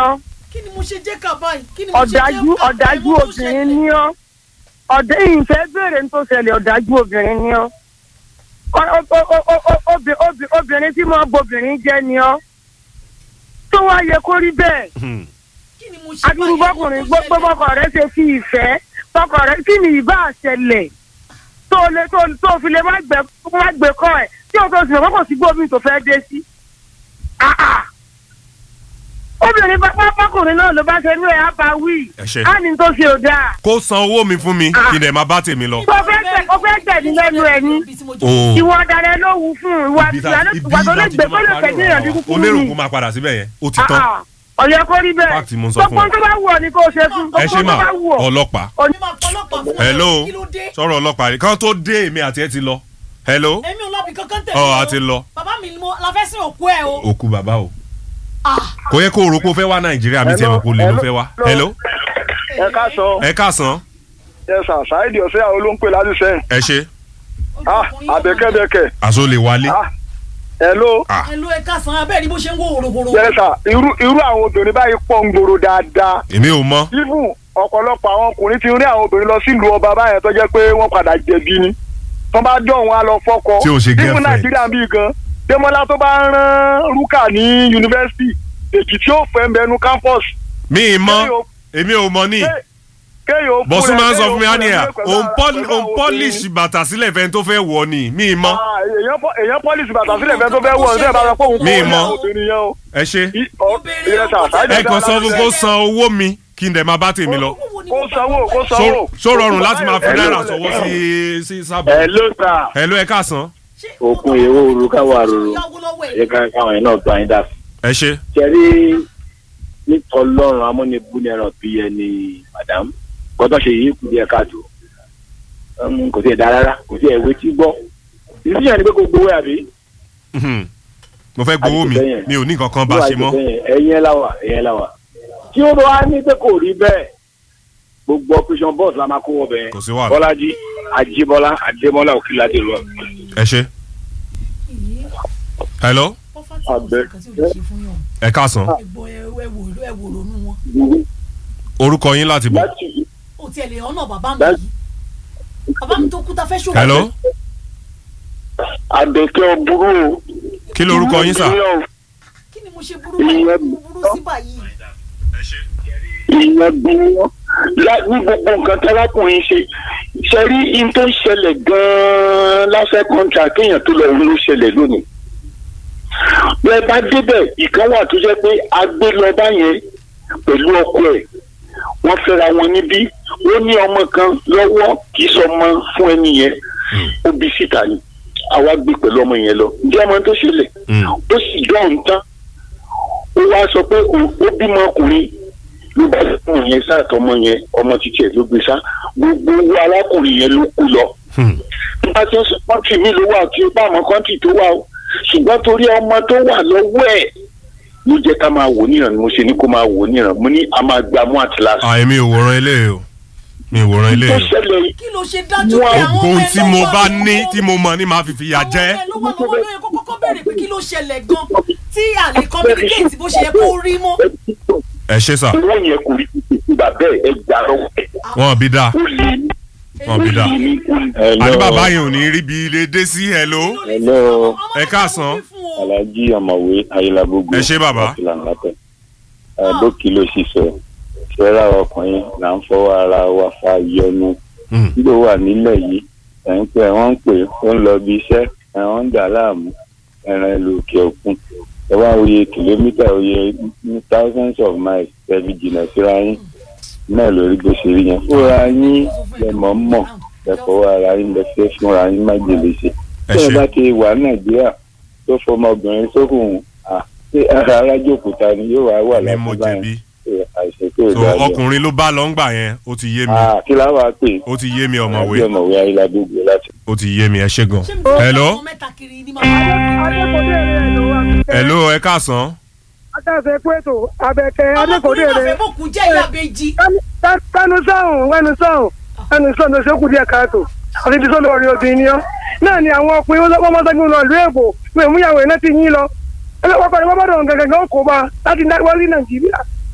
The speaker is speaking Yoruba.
ọ́ kí ni mo ṣe jẹ́ ká báyìí kí ni mo ṣe jẹ́ ọ̀dájú ká ọ̀dájú ẹ̀wọ̀n tó obìnrin ṣẹlẹ̀. ni ọ́ ọ̀dẹ́ ìfẹ́ béèrè ní tó ṣẹlẹ̀ ọ̀dájú obìnrin ni ọ́ Ọ- ọ- ọ- ọ- ọ- ọ- obì- obì- obìnrin tí mo bobìnrin jẹ́ ni ọ́ tó wá yẹ kó rí bẹ́ẹ̀ Hmm. kí ni mo ṣe adúrú báyìí? bọ́kùnrin Ẹ̀wọ̀n tó gbogbo ṣẹlẹ̀. bọ́kọ̀ rẹ ṣe fi ìfẹ́ bọ́kọ̀ rẹ kí ni ìbá àṣẹlẹ̀ tó lè tó tó fi lè má gbẹ má gbé kọ́ ẹ̀ tí o tó sì mọ̀ kó sí gbómi tó fẹ́ dé sí. Ah, ah. obìnrin bá bá bọ́kùnrin náà ló bá ṣe inú ẹ̀ á bá wí Ẹ ṣé. á ní tó ṣe ò dáa. kó san owó mi fún mi Ah. kí n dẹ̀ máa bá tèmi lọ. tó fẹ́ tẹ̀ ó fẹ́ tẹ̀ ní lẹ́nu ẹ̀ ní Ibi tí mo jẹ́- o ìwọ ọ̀daràn ló wù fún un ìwà ibi ìwà tá- tó ibi ìwà tó lè láti gbé jọ tó lè máa fẹ́ parí ní ìyànjú ọ̀rọ̀ wa. kúkúrú o lérò ni. kó máa padà síbẹ̀ yẹn ó ti Ah, tán ah. ọ̀yẹ́ kó rí bẹ́ẹ̀ Fact mo ń sọ fún gbogbo ọ. tó bá wù ọ́ ni kó o ṣe fún ẹ ṣe gbogbo mà tó bá wù ọ́. ọlọ́pàá Èmi máa pọlọ́pàá fún ẹ. hello kí ló dé sọ̀rọ̀ ọlọ́pàá rí kán tó dé èmi àti ẹ ti lọ hello èmi ò lọ́bì kankan tẹ̀lé Ọ, o. a ti lọ. bàbá mi ni mo la fẹ́ sin òkú ẹ o. òkú bàbá o Ah, kò yẹ kó o rò pé o fẹ́ wá nàìjíríà bí tiẹ̀ mọ̀ kó lè ló fẹ́ wá hello ẹ ká sọ ẹ káàsán ẹ sà ṣáìdì ọ̀sẹ̀ àwọn ló ń pè láti sẹ́yìn ẹ ṣe ojú ah ọkùnrin yóò àbẹ̀kẹ́bẹ̀kẹ́ àṣọ lè wálé ah hello ah máa- ẹ ló ẹ ká san abẹ́rẹ́ bó ṣe ń wò wòròwòrò. ẹ sà irú irú àwọn obìnrin báyìí pọ̀ ń gbòòrò dáadáa èmi ò mọ̀ even ọ̀pọ̀lọpọ̀ àwọn ọkùnrin ti rí àwọn obìnrin lọ sílùú ọba báyẹn tó jẹ́ pé wọ́n padà jẹ̀bi ni tó bá dán wọn á lọ fọ́kọ Tí ò ṣe even girlfriend. nàìjíríà bíi gan Démọ́lá tó bá ń rán rúkà ní yunifásitì èjì tí ó fẹ́ ń bẹnu campus mi ì mọ̀ kéèyàn- èmi ò mọ̀ ní ké- kéèyàn ó bọ̀sùn fún ẹ- máa ń sọ kéèyàn ó fún mi fún ẹ ánìyà pẹ̀lú òun àwọn- pọ́lì- pẹ̀lú òun àwọn pọ́lìṣì obìnrin. bàtà sílẹ̀ fẹ́ni tó fẹ́ wọ̀ ni mi ì mọ̀ Ah, èèyàn pọ- èèyàn pọ́lìsì bàtà sílẹ̀ fẹ́ tó fẹ́ wọ̀ ṣé ẹ bá sọ pé òun Mi kọ́ mọ̀. àwọn obìnrin yẹn o. ẹ ṣe I- ọ- Obìnrin ìyẹn sà, ọkọ ṣáìdì ẹ ọ̀sẹ̀ kàn sọ àwọn fún láti kó sẹ́yìn. san owó mi kí n dẹ̀ máa bá tèmi lọ kó sanwó kó Ṣó- sanwó. ṣó rọrùn láti máa fi Ẹ náírà ló- sọwọ́ sí sí sábà Hello sir. hello ẹ káàsán Okun èrò òru káwa rorò. Ẹ ká káwọn yẹn náà gba yín dà. ẹ ṣe Ṣẹ̀rí nítọ́lọ́run amúnibú ní ẹran bí ẹni madam. Gbọ́dọ̀ ṣe yìí kù díẹ̀ káàtó. Um, Kò sí ẹ̀dá rárá, kò sí ẹ̀wé tí gbọ́. Ìdíyàn ni pé kò gbowó àbí. Mhm. mo fẹ́ gbowó mi Àti bẹ́yẹn. mi ò ní nǹkan kan bá ṣe mọ́ Ẹ̀yin ẹ̀ láwà, ẹ̀yin ẹ̀ láwà. Tí ó bá wá ní pé kò rí bẹ́ẹ̀, gbogbo operation boss la máa kó wọ bẹ́ẹ̀. kò sí wàhálà Bọ́lájí, Ajíbọ́lá, Adémọ́lá, Òkìládé lọ. ẹ ṣe hello Abẹ- ẹ káàsán ẹgbọ́ ẹ ẹ wò ẹ wò ronú wọn. orúkọ yín láti bọ̀ Láti o tiẹ̀ lè ọ̀nà bàbá mi yìí. bàbá mi tó kú ta fẹ́ ṣòwò. hello Àbẹ̀kẹ́ ọ̀bùrú o. kí lorúkọ yín sà kí ni mo ṣe burú báyìí kí ni mo burú sí báyìí. ìyẹn bí wọn lá- ní gbogbo nǹkan tálákùnrin ṣe ṣe rí in tó ń ṣẹlẹ̀ gan-an lásẹ̀ kọ́ńtà kéèyàn tó lọ rí ló ṣẹlẹ̀ lónìí. bẹ́ẹ̀ bá débẹ̀ ìkan wà tó jẹ́ pé a gbé lọ báyẹn pẹ̀lú ọkọ ẹ̀ wọ́n fẹ́ra wọn níbí ó ní ọmọ kan lọ́wọ́ kì í sọmọ fún ẹni yẹn ó bí síta ni àwa gbé pẹ̀lú ọmọ yẹn lọ ǹjẹ́ ọmọ tó ṣẹlẹ̀ Mm. ó sì jọ òun tán ó wá sọ pé ó ó bímọ ọkùnrin ló bá fún yẹn sáàtọmọ yẹn ọmọ títí ẹ ló gbé sá gbogbo owó arákùnrin yẹn ló kú lọ Hmm. nípa tí ó sọ kọ́ńtì mi ló wà tí ó bá àwọn kọ́ńtì tó wà o ṣùgbọ́n torí ọmọ tó wà lọ́wọ́ ẹ̀ ló jẹ́ ká máa wò níran ni mo ṣe ní kó máa wò níran mo ní a máa gba mú àtìláṣí. àìmí ò wòran ilé o mi ò wòran ilé tó o ṣẹlẹ̀ yìí kí ló ṣe dájú Wọ́n- pé àwọn gbogbo ohun ọmọ ẹ tí ló mo wà bá lọ́wọ́? ní tí mo mọ̀ ní màá fi fìyà àwọn jẹ ọmọ ẹ ló wà lọ́wọ́ ló yẹ kó kọ́kọ́ béèrè pé kí ló ṣẹlẹ̀ gan tí àlè communicate bó ṣe yẹ kó rí mọ́. ẹ ṣe sà owó yẹn kò rí ìgbà bẹ́ẹ̀ ẹ gbà lọ́wọ́ ẹ̀ wọn bí dáa ó lè ní wọn bí dáa àní bàbá yẹn ò ní rí bí ilé dé sí hello Hello. Ẹ káàsán. Alhaji ọ̀mọ̀wé ayélujágbogbo Ẹ ṣé bàbá. láti làǹlàtẹ̀ bókì ló ṣiṣẹ́ ṣẹ́ra ọkùnrin là ń fọwọ́ ara wa fa yọnu Hmm. nígbà wà nílẹ̀ yìí ẹ̀ ń pẹ́ wọ́n ń pè ó ń lọ bí iṣẹ́ ẹ̀wọ̀n ń dà láàmú ẹran ìlú òkè òkun ẹ wá oyè kìlómítà oyè thousands of miles ẹbí jìnnà síra yín náà lórí bó ṣe rí yẹn fúnra yín lẹ́mọ̀ mọ̀ ẹ fọwọ́ ara yín lẹ fẹ́ fúnra yín má jèlè ṣe ẹ tí ẹ ṣe bá ti wà nàìjíríà tó fọmọbìnrin sókùn à ṣé ara arájòkúta ni yóò wá wà mi mo láti jẹ̀bi àìsàn tó so dáa jọ. ọkùnrin ló bá lọ ń gbà yẹn ó ti yé mi Ah, kí la wàá pè ó ti yé mi Alhaji ọ̀mọ̀wé ọ̀mọ̀wé ayélujágbogbo láti. ó ti yé mi ẹ ṣe gan ṣé mi tó hello àwọn mẹ́ta kiri ní màmá adékòdé rẹ ló wà. hello ẹ káàsán adáṣe pétò abẹ́kẹ́ adékòdé ọmọkùnrin náà rẹ fẹ́ bókun jẹ́ ìyá bèjì kánú sáhùn wẹnu sáhùn ẹnu sọ̀nà ṣẹ́kù díẹ̀ káàtó àti ti sọ́dọ̀ ọ̀rẹ́ obìnrin ni ọ́ náà ni àwọn ọkùnrin wọ́n mọ́ sẹ́gun lọ ìlú èbò wọ́n mú ìyàwó iná ti yín lọ ẹlẹ́wọ́n kọ́ni wọ́n bá dọ̀ gẹ́gẹ́ ó kó bá láti wọ́n rí nàìjíríà